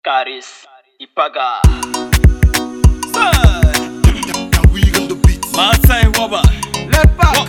Caris, Ipaga. Now we on the beat. Martin Waba. Let back.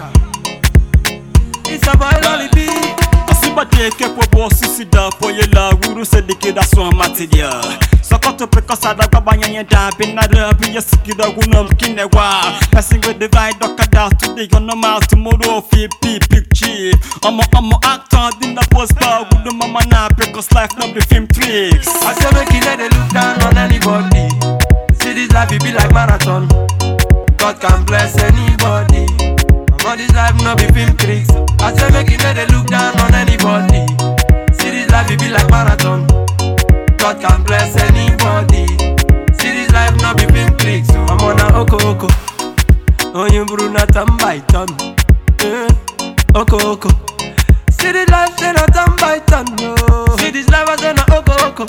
It's a boy Lolly B. Asibade kekwe bo sisi da poye la wuru se dike da so matidia. Sokoto pe kosada gba banyanye da bin na da bi yesiki da gunam kinewa. Passing with the vibe dokada today on normal tomorrow fi pi picture. Omo omo actor din da post ba gudu mama na pe cause life no be film tricks. I say make you let they look down on anybody. See this life it be like marathon. God can bless anybody. I'm on this life no be film tricks. I say make you let they look down on anybody. See this life it be like marathon. God can bless anybody. See this life no be film tricks. I'm on a oko oko. Onye buru na turn by turn. Eh, Oko oko. See this life say na turn by turn. No. See this life I say na oko oko.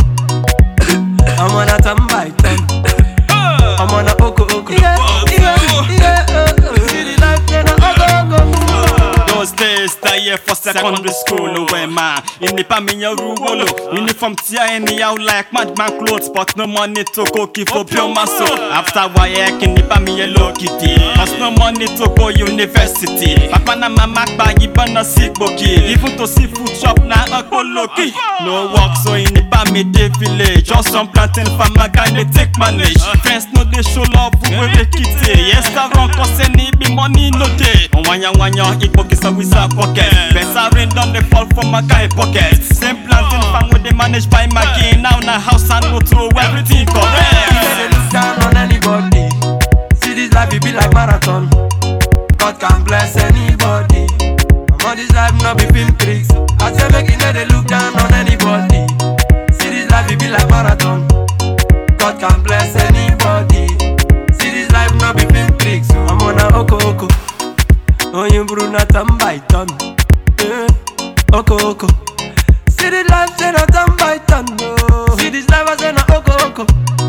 I'm on a turn by turn. I'm on a oko oko. Yeah, yeah, yeah. uh, uh. See this life say na oko oko. Those days, that year for secondary school, where man, in the pamiya ruwolo, uniform tia anyhow like madman clothes, but no money to cookie for pure muscle. After work, in the pamiya low kitty, cause no money to go university. Papa na mama pa ibana sick boki, even to see food shop na a koloki. No work, so in the pamide village, just some planting farmer guy they take manage. Friends no they show love, we they kitty. Yes, I run cause any be money no day. On wanya wanya, ikpokisa with a pocket. Better rain down they fall from my guy pocket. Same planting farm where they manage by my gain. Now na house and go through everything You correct. let they look down on anybody. See this life it be like marathon. God can bless anybody. I'm on this life no be film tricks. I say make you let they look down on anybody. See this life it be like marathon. God can bless anybody. See this life no be film tricks. I'm on a oko oko. Onye buru na turn by turn. Eh, Oko oko. See this life say na turn by turn. No. See this life I say na oko oko.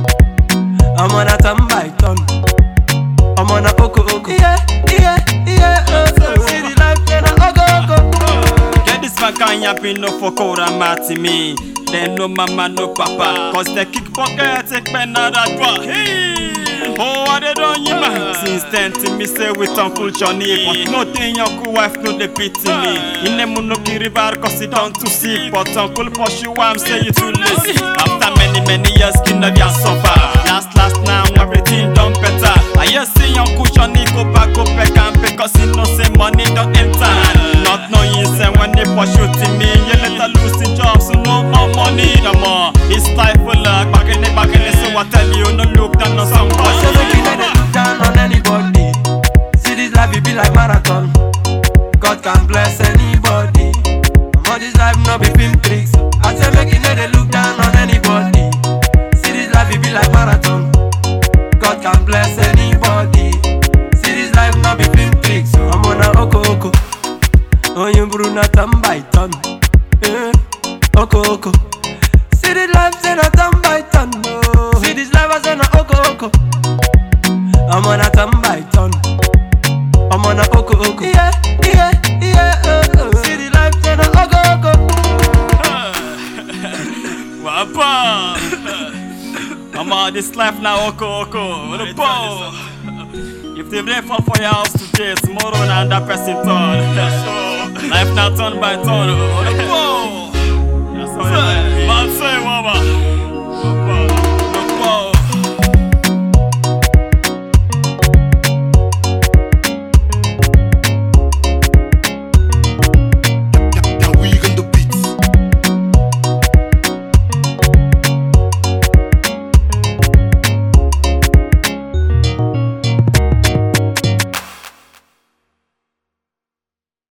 I'm on a turn by turn. I'm on a oko oko. Yeah, yeah, yeah. Uh, uh. See the life say na oko oko. Get this vakanya pin no for Kora Mati me. Then no mama, no papa. Cause they kick pocket, take pen out that draw. Hey! Oh, what they done you man? Since then, to me say with Uncle Johnny. But no thing your cool wife no they pity me. In the munoki river, cause it done too sick. But Uncle pursue I'm say you too lazy. After many, many years, skin of your suffer. Last, last now, everything done better. I just see Uncle Johnny go back, go back and pay cause he know say money don't enter. Not knowing say when they pursue to me, you let her lose the job, so no more money no more. It's life for luck, back in it, back in it, so I tell you, no look down on I say make you let somebody. they look down on anybody. See this life it be like marathon. God can bless anybody. I'm on this life no be film tricks. I say make you let they look down on anybody. See this life it be like marathon. God can bless anybody. See this life no be film tricks. I'm on a oko oko. Onye buru na turn by turn. Eh, oko oko. See this life say na turn by turn. No. See this life I say na oko oko. I'm on a turn by turn. I'm on a oko oko. Yeah, yeah, yeah. Uh, uh. See the life say na oko oko. Wapa! I'm on this life now, Oko Oko. What a ball! If they rain fall for your house today, tomorrow na another person turn. So, life now turn by turn. What a ball! That's how it is. Man say, mama. Wapa.